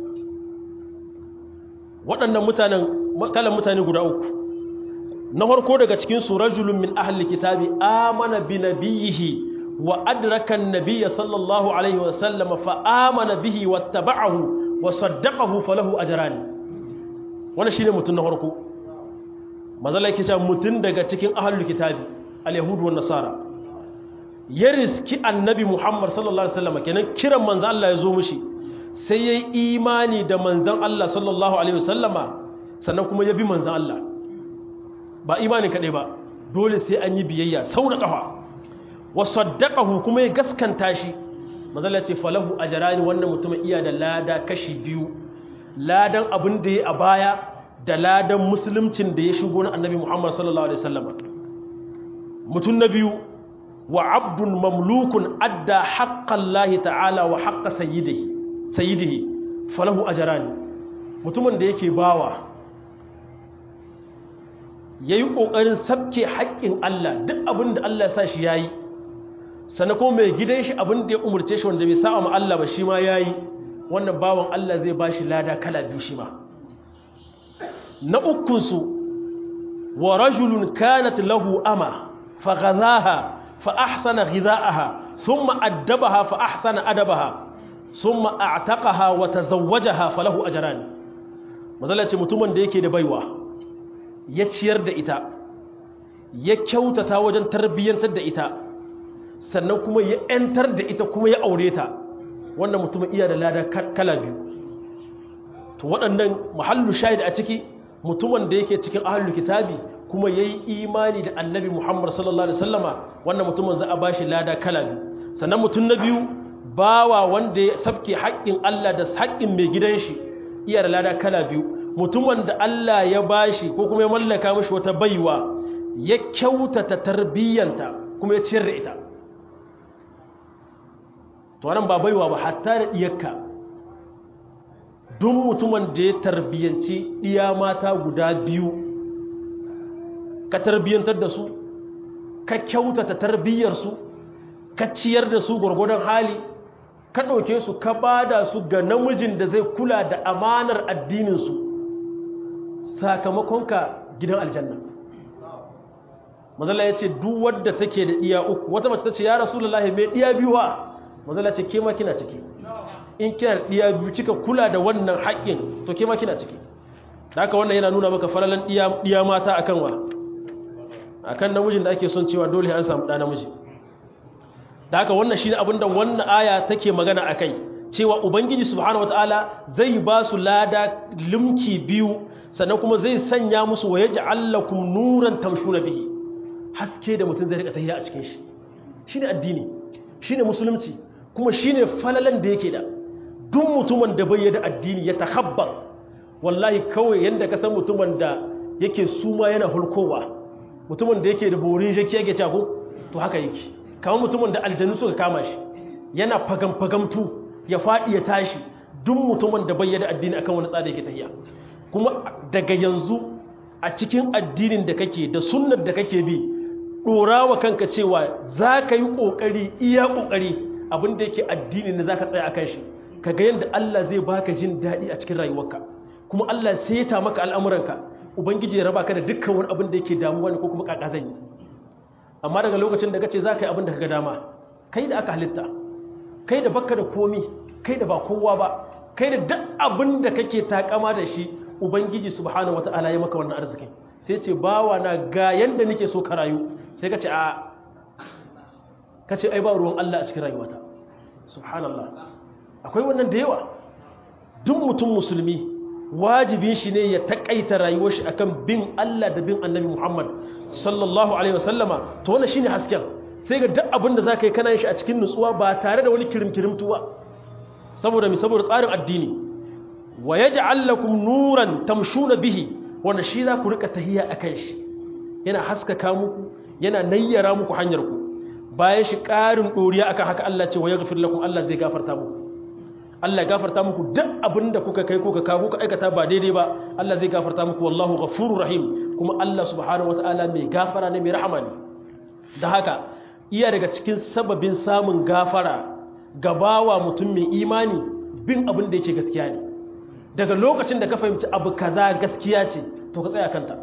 waɗannan mutanen kalan mutane guda uku na farko daga cikin su rajulun min ahli kitabi amana bi nabiyhi wa adraka an-nabiyya sallallahu alaihi wa sallam fa amana bihi wattaba'ahu wa saddaqahu falahu ajran wannan shine mutun na farko mazala yake cewa mutun daga cikin ahlul kitabi al-yahudu wan nasara ya riski annabi muhammad sallallahu alaihi wasallam kenan kiran manzo Allah ya zo mishi sai yayi imani da manzon Allah sallallahu alaihi wasallama sannan kuma ya bi manzon Allah ba imani kaɗai ba dole sai an yi biyayya sau da ƙafa wa saddaqahu kuma ya gaskanta shi mazalla ce falahu ajrani wannan mutumin iya da lada kashi biyu ladan abin da ya a baya da ladan musuluncin da ya shigo na annabi Muhammad sallallahu alaihi wasallam mutum na biyu wa abdun mamlukun adda haqqallahi ta'ala wa haqqa sayyidihi sayyidihi falahu ajrani mutumin da yake bawa ya yi ƙoƙarin sabke haƙƙin Allah duk abin da Allah ya sa shi ya yi sannan kuma mai gidan shi abin da ya umarce shi wanda bai sa ma Allah ba shi ma ya yi wannan bawan Allah zai ba shi lada kala biyu shi ma na ukunsu wa rajulun kanat lahu ama fa ghazaha fa ahsana ghizaaha thumma addabaha fa ahsana adabaha thumma a'taqaha wa tazawwajaha falahu ajran mazalla ce mutumin da yake da baiwa ya ciyar da ita ya kyautata wajen tarbiyyantar da ita sannan kuma ya ‘yantar da ita kuma ya aure ta wannan mutumin iya da lada kala biyu to waɗannan mahallu shahid a ciki mutumin da yake cikin ahallu kitabi kuma ya yi imani da annabi muhammad sallallahu alaihi wasallama wannan mutumin za a ba shi lada kala biyu sannan mutum na biyu bawa wanda ya sabke haƙƙin allah da haƙƙin mai gidan shi iya da lada kala biyu mutumin da Allah ya bashi ko kuma ya mallaka mashi wata baiwa ya kyautata tarbiyyanta kuma ya ciyar da ita to wannan ba baiwa ba hatta da diyarka duk mutumin da ya tarbiyyanci diya mata guda biyu ka tarbiyyantar da su ka kyautata tarbiyyarsu ka ciyar da su gwargwadon hali ka ɗauke su ka bada su ga namijin da zai kula da amanar addininsu sakamakonka gidan aljanna mazala ya ce duk wadda take da iya uku wata mace ta ce ya rasulullahi mai iya biyu ha mazala ce kema kina ciki in kina da iya biyu kika kula da wannan haƙƙin to kema kina ciki da haka wannan yana nuna maka falalan iya mata akan wa akan namijin da ake son cewa dole an samu ɗa namiji da haka wannan shine abin da wannan aya take magana akai cewa ubangiji subhanahu wataala zai ba su lada limki biyu sannan kuma zai sanya musu wa yaj'al lakum nuran tamshuna bihi haske da mutum zai rika tafiya a cikin shi shine addini shine musulunci kuma shine falalan da yake da duk mutumin da bai da addini ya takabbar wallahi kawai yanda ka san mutumin da yake suma yana hulkowa mutumin da yake da borin jaki yake cago to haka yake kamar mutumin da aljanu suka kama shi yana fagam-fagamtu ya faɗi ya tashi duk mutumin da bayyana addini akan wani tsada yake tafiya kuma daga yanzu a cikin addinin da kake da sunnar da kake bi ɗora wa kanka cewa za ka yi ƙoƙari iya ƙoƙari abin da yake addini ne za ka tsaya a kan shi ka ga yadda Allah zai baka jin daɗi a cikin rayuwarka kuma Allah sai ya ta maka al'amuranka ubangiji ya raba ka da dukkan wani abin da yake damuwa ne ko kuma ƙaƙa zan yi amma daga lokacin da kace za ka yi abin da ka ga dama kai da aka halitta kai da baka da komi kai da ba kowa ba kai da duk abin da kake takama da shi ubangiji subhanahu wata'ala ya maka wannan arzikin sai ce bawa na ga yanda nake so ka rayu sai ka ce a ka ce ai ba ruwan Allah a cikin rayuwata subhanallah akwai wannan da yawa duk mutum musulmi wajibin shi ne ya takaita rayuwar shi akan bin Allah da bin annabi Muhammad sallallahu alaihi wasallama to wannan shine hasken sai ga duk abin da zaka yi kana yin shi a cikin nutsuwa ba tare da wani kirimkirimtu ba saboda mi saboda tsarin addini wa yaj'al lakum nuran tamshuna bihi wanda shi za ku rika tahiya akan shi yana haskaka muku yana nayyara muku hanyar ku bayan shi ƙarin doriya akan haka Allah ce wa yaghfir lakum Allah zai gafarta muku Allah gafarta muku duk abinda kuka kai kuka kawo kuka aikata ba daidai ba Allah zai gafarta muku wallahu ghafurur rahim kuma Allah subhanahu wataala mai gafara ne mai rahama ne da haka iya daga cikin sababin samun gafara gabawa mutum mai imani bin abin da yake gaskiya ne daga lokacin da ka fahimci abu kaza gaskiya ce to ka tsaya kanta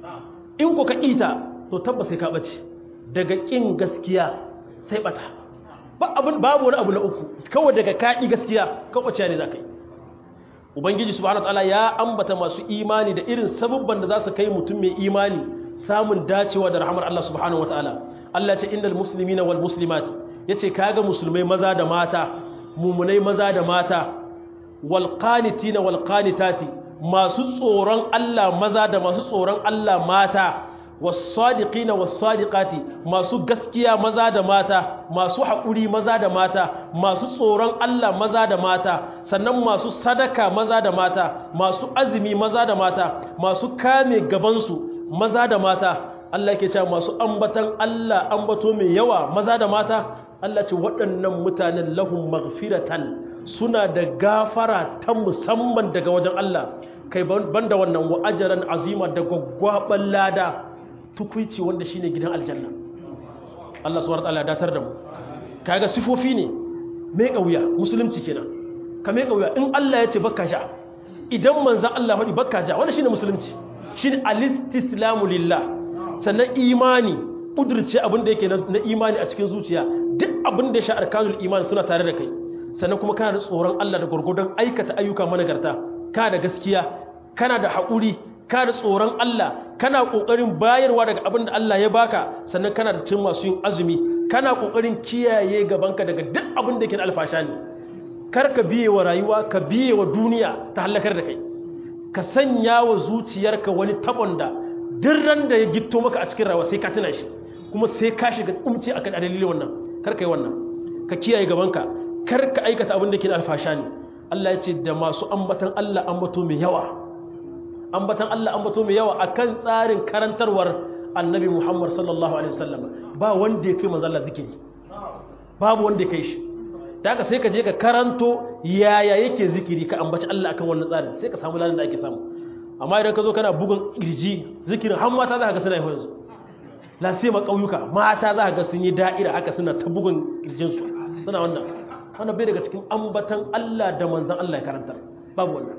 in ku ka ita to tabbas sai ka bace daga kin gaskiya sai bata ba abin babu wani abu na uku kawai daga kaɗi gaskiya kawace ne za ka yi ubangiji subhanahu wataala ya ambata masu imani da irin sababban da za su kai mutum mai imani samun dacewa da rahamar Allah subhanahu wataala Allah ce innal muslimina wal muslimati yace kaga musulmai maza da mata mumunai maza da mata wal qanitina wal qanitati masu tsoron Allah maza da masu tsoron Allah mata wasadiqina wasadiqati masu gaskiya maza da mata masu haƙuri maza da mata masu tsoron Allah maza da mata sannan masu sadaka maza da mata masu azumi maza da mata masu kame gabansu maza da mata Allah yake cewa masu ambatan Allah ambato mai yawa maza da mata Allah ce waɗannan mutanen lahum maghfiratan suna da gafara ta musamman daga wajen Allah kai banda wannan wa ajran azima da gwaggwaban lada tukuici wanda shine gidan aljanna Allah subhanahu wataala ya datar da mu kaga sifofi ne mai kauya musulunci kenan ka mai kauya in Allah ya ce bakka ja idan manzon Allah faɗi bakka ja wannan shine musulunci shine alistislamu lillah sannan imani kudurce abin da yake na imani a cikin zuciya duk abin da ya sha arkanul imani suna tare da kai sannan kuma kana da tsoron Allah da gurgurdan aikata ayyuka managarta kana da gaskiya kana da haƙuri kana da tsoron Allah kana ƙoƙarin bayarwa daga abin da Allah ya baka sannan kana da cin masu yin azumi kana ƙoƙarin kiyaye gabanka daga duk abin da yake na alfasha ne kar ka biye wa rayuwa ka biye wa duniya ta halakar da kai ka sanya wa zuciyarka wani tabon da duk ran da ya gitto maka a cikin rayuwa sai ka tuna shi kuma sai ka shiga kumci akan dalilin wannan kar ka yi wannan ka kiyaye gabanka kar ka aikata abin da ke na alfasha ne Allah ya ce da masu ambatan Allah ambato mai yawa ambatan Allah ambato mai yawa akan tsarin karantarwar annabi Muhammad sallallahu alaihi wasallam ba wanda ya kai manzo Allah zikiri babu wanda ya kai shi da haka sai ka je ka karanto yaya yake zikiri ka ambaci Allah akan wannan tsarin sai ka samu ladan da ake samu amma idan ka zo kana bugun kirji zikirin har mata za ka ga suna yi yanzu la sai ma kauyuka mata za ka ga sun yi da'ira haka suna ta bugun kirjinsu suna wannan wannan bai daga cikin ambatan Allah da manzon Allah ya karantar babu wannan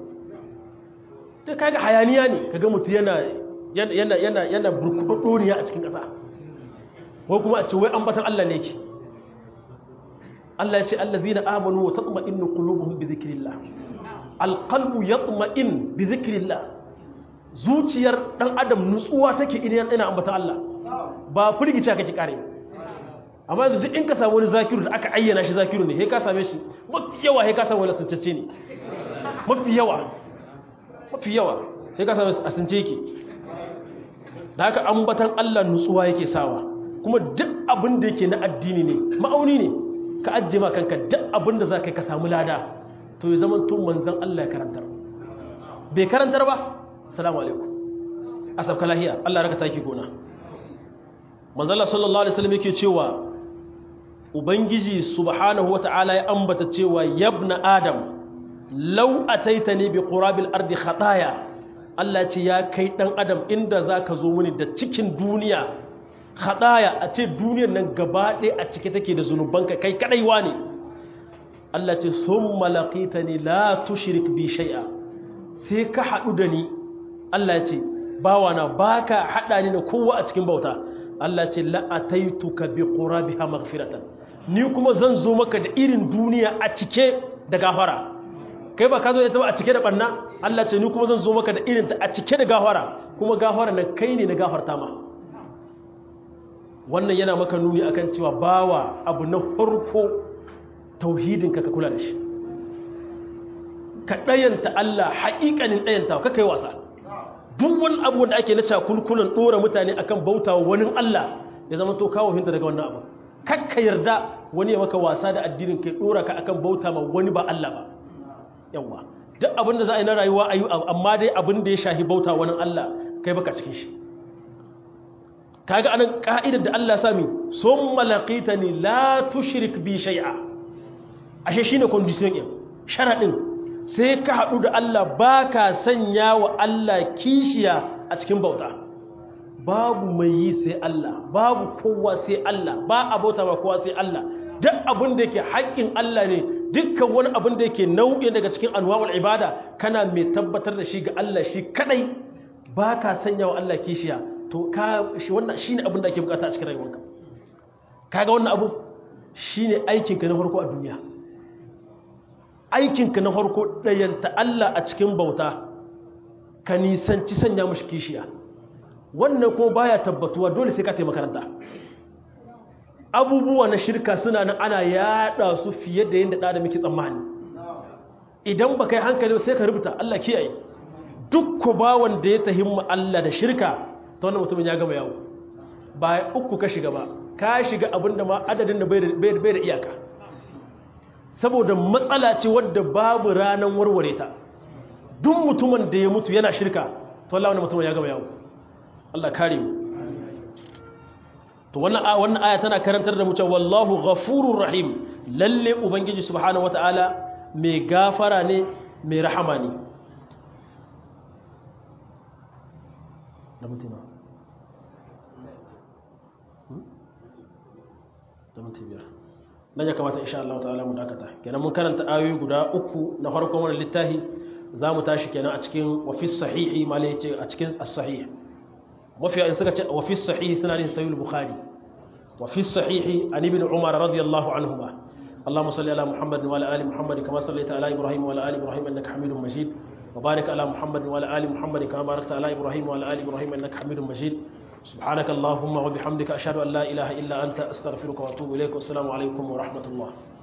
ta kaga hayaniya ne kaga mutu yana yana yana yana burkudoriya a cikin ƙasa ko kuma a ce wai ambatan Allah ne ke Allah ya ce allazina amanu wa tatma'innu qulubuhum bi dhikrillah alqalbu yatma'in bi dhikrillah zuciyar dan adam nutsuwa take idan yana ambatan Allah ba firgice kake kare amma yanzu duk in ka samu wani zakiru da aka ayyana shi zakiru ne sai ka same shi mafi yawa sai ka samu wani suncacce ne mafi yawa mafi yawa sai ka sami asince yake da haka ambatan Allah nutsuwa yake sawa kuma duk abin da yake na addini ne ma'auni ne ka ajiye ma kanka duk abin da za ka yi ka samu lada to ya zama tun manzan Allah ya karantar bai karantar ba salamu alaikum a sabka lahiya Allah raka taki gona manzala sallallahu alaihi wasallam yake cewa ubangiji subhanahu wata'ala ya ambata cewa yabna adam law ataitani bi qurabil ardi khataya Allah ce ya kai dan adam inda zaka zo mini da cikin duniya khataya a ce duniyar nan gaba ɗaya a cike take da zunubanka kai kadai ne Allah ce summa laqitani la tushrik bi shay'a sai ka hadu da ni Allah ce bawana baka hada ni da kowa a cikin bauta Allah ce la ataituka bi qurabiha maghfiratan ni kuma zan zo maka da irin duniya a cike da gafara kai ba ka zo ita ba a cike da banna Allah ce ni kuma zan zo maka da irin ta a cike da gafara kuma gafara nan kai ne na gafarta ma wannan yana maka nuni akan cewa bawa abu na farko tauhidin ka ka kula da shi ka ɗayanta Allah haƙiƙanin ɗayanta ka kai wasa duk wani abu wanda ake na cakulkulan ɗora mutane akan bautawa wani Allah ya zama to kawo hinta daga wannan abu kakka yarda wani ya maka wasa da addinin kai ɗora ka akan bauta ma wani ba Allah ba yawa duk abin da za a yi na rayuwa a yi amma dai abin da ya shahi bauta wani Allah kai baka cikin shi kaga anan ka'idar da Allah sami sun malaqita ni la tushrik bi shay'a ashe shine condition din sharadin sai ka haɗu da Allah baka sanya wa Allah kishiya a cikin bauta babu mai yi sai Allah babu kowa sai Allah ba a bauta ba kowa sai Allah duk abin da yake haƙƙin Allah ne dukkan wani abin da yake nau'in daga cikin anwa'ul ibada kana mai tabbatar da shi ga Allah shi kadai baka sanya wa Allah kishiya to ka shi wannan shine abin da ake bukata a cikin rayuwarka kaga wannan abu shine aikinka na farko a duniya aikinka na farko dayanta Allah a cikin bauta ka nisanci sanya mashi kishiya wannan kuma baya tabbatuwa dole sai ka taimaka makaranta abubuwa na shirka suna nan ana yada su fiye da yadda da muke tsammani idan ba kai hankali sai ka rubuta Allah kiyaye duk ku ba wanda ya tahimma Allah da shirka ta wannan mutumin ya gama yawo ba uku ka shiga ba ka shiga abinda ma adadin da bai da iyaka saboda matsala ce wadda babu ranar warware ta duk mutumin da ya mutu yana shirka to Allah wannan mutumin ya gama yawo Allah kare mu to wannan wannan aya tana karantar da mu cewa wallahu ghafurur rahim lalle ubangiji subhanahu wataala mai gafara ne mai rahama ne da mutuna da mutuna nan ya kamata insha Allah ta'ala mu dakata kenan mun karanta ayoyi guda uku na farkon wannan littafi zamu tashi kenan a cikin wafis sahihi malai ce a cikin as-sahih mafiya in suka ce wa fi sahihi suna yin sayul bukhari wa fi sahihi an ibn umar radiyallahu anhuma اللهم صل على محمد وعلى ال محمد كما صليت على ابراهيم وعلى ال ابراهيم انك حميد مجيد وبارك على محمد وعلى ال محمد كما باركت على ابراهيم وعلى ال ابراهيم انك حميد مجيد سبحانك اللهم وبحمدك اشهد ان لا اله الا انت استغفرك واتوب اليك والسلام عليكم ورحمه الله